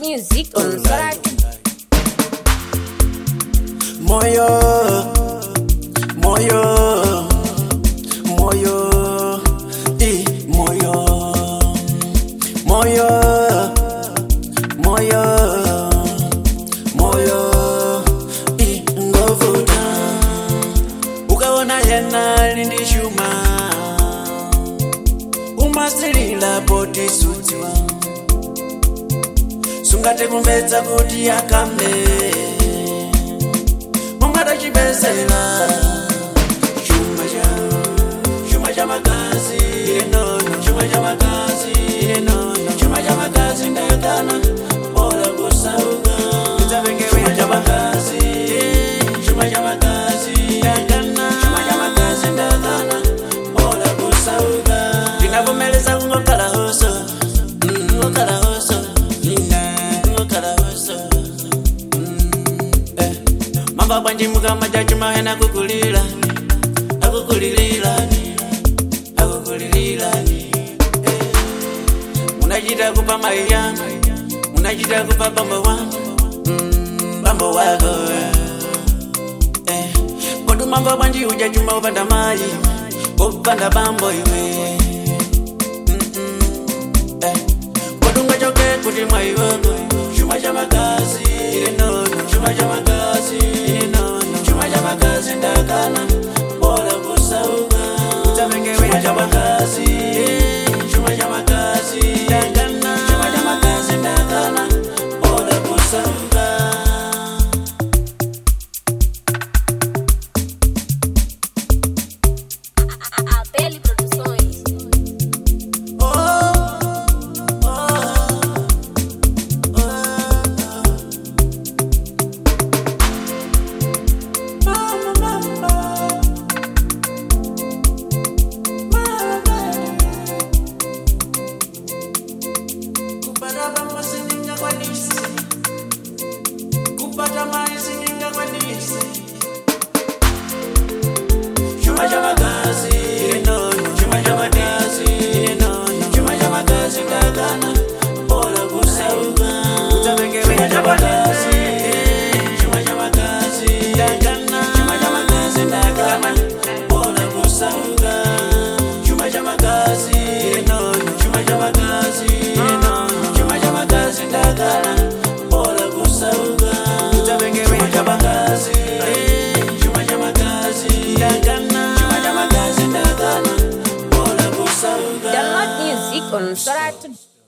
music on Sorat. Moyo, moyo, moyo, i moyo, moyo, moyo, moyo, i ngovuta. Ukaona yena lindishuma, umasilila poti sudziwa, sungate kumbedza kuti akambe mungada chipesela chuma cha chuma cha magazi inono chuma cha magazi inono chuma cha magazi ndayagana bora kusauka chuma cha magazi chuma cha magazi ndayagana chuma cha magazi ndayagana bora kusauka ndinavomeleza kungokala hoso Mm, ngokala hoso ina ngokala hoso eh. mamba bwanjimuka majachuma hena kukulila akukulililani akukulililani eh. munachita kupa maiyana munachita kupa bambo wangu mm, bambo wako eh. eh. kodu mamba bwanji ujachuma upanda mayi upanda bambo iwe Mm-mm. eh. kodunga choke kuti mwaiwako chuma cha magazi ile nono chuma cha magazi ile nono chuma cha magazi ndakana bora kusauka utavengewe chuma cha magazi chuma cha magazi ndakana chuma cha magazi ndakana bora kusauka Abeli Produções. kupata bambo sindingakwanisi kupata mai sindingakwanisi chuma cha magazi chuma cha magazi chuma cha magazi ndakana bora kusauka chuma cha magazi chuma cha magazi ndakana chuma cha magazi ndakana bora kusauka chuma cha magazi chuma cha magazi chuma cha magazi ndakana bora kusauka chuma cha magazi chuma cha magazi ndakana chuma cha magazi ndakana bora kusauka Download music on Sorat.